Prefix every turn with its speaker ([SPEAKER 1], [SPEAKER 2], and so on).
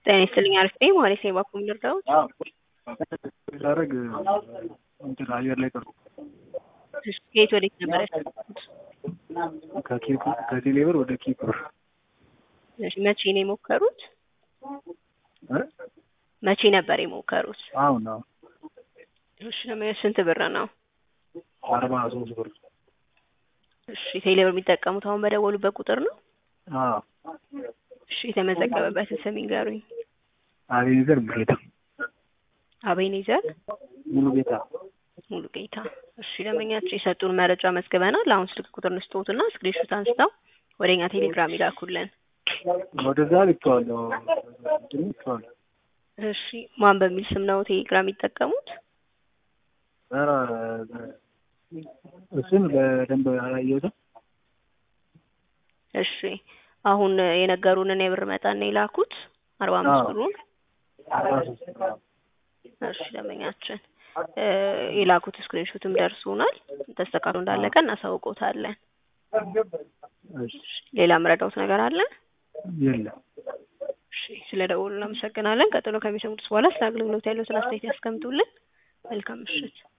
[SPEAKER 1] ጤና ይስጥልኝ አሪፍ ነኝ ማለት ነው። ባኩም ልርዳዎት?
[SPEAKER 2] ሳደርግ እንትን አየር ላይ ቀርኩ።
[SPEAKER 1] እሺ፣ ከየት ወዴት ነበር ያስገቡት?
[SPEAKER 2] ከቴሌብር ወደ ኪፕር
[SPEAKER 1] እሺ፣ መቼ ነው የሞከሩት?
[SPEAKER 2] እ?
[SPEAKER 1] መቼ ነበር የሞከሩት?
[SPEAKER 2] አሁን ነው
[SPEAKER 1] እሺ፣ ለምን ስንት ብር ነው?
[SPEAKER 2] አርባ ሶስት ብር።
[SPEAKER 1] እሺ፣ ቴሌብር የሚጠቀሙት አሁን በደወሉበት ቁጥር ነው?
[SPEAKER 2] አዎ
[SPEAKER 1] እሺ፣ የተመዘገበበትን ስም ይንገሩኝ።
[SPEAKER 2] አቤኔዘር ጌታ
[SPEAKER 1] አቤኔዘር
[SPEAKER 2] ሙሉ ጌታ
[SPEAKER 1] ሙሉ ጌታ። እሺ፣ ደንበኛችን የሰጡን መረጃ መዝግበናል። አሁን ስልክ ቁጥር እንስጥዎትና ስክሪንሾት አንስተው ወደኛ ቴሌግራም ይላኩልን።
[SPEAKER 2] ወደዛ ልኬዋለሁ። እንትን ልኬዋለሁ።
[SPEAKER 1] እሺ፣ ማን በሚል ስም ነው ቴሌግራም የሚጠቀሙት?
[SPEAKER 2] ኧረ እሱን በደንብ አላየሁትም።
[SPEAKER 1] እሺ፣ አሁን የነገሩንን የብር መጠን ነው የላኩት አርባ አምስት
[SPEAKER 2] አዎ።
[SPEAKER 1] ብሩን።
[SPEAKER 2] አርባ ሶስት ብር።
[SPEAKER 1] እሺ ደንበኛችን እ የላኩት ስክሪንሾትም ደርሶናል። ተስተካክሎ እንዳለቀ እናሳውቆታለን።
[SPEAKER 2] እሺ
[SPEAKER 1] ሌላ ምረዳውት ነገር አለ?
[SPEAKER 2] የለም።
[SPEAKER 1] እሺ ስለ ደውሉ እናመሰግናለን። ቀጥሎ ከሚሰሙት በኋላ ስለ አገልግሎት ያለውን አስተያየት ያስቀምጡልን። መልካም ምሽት።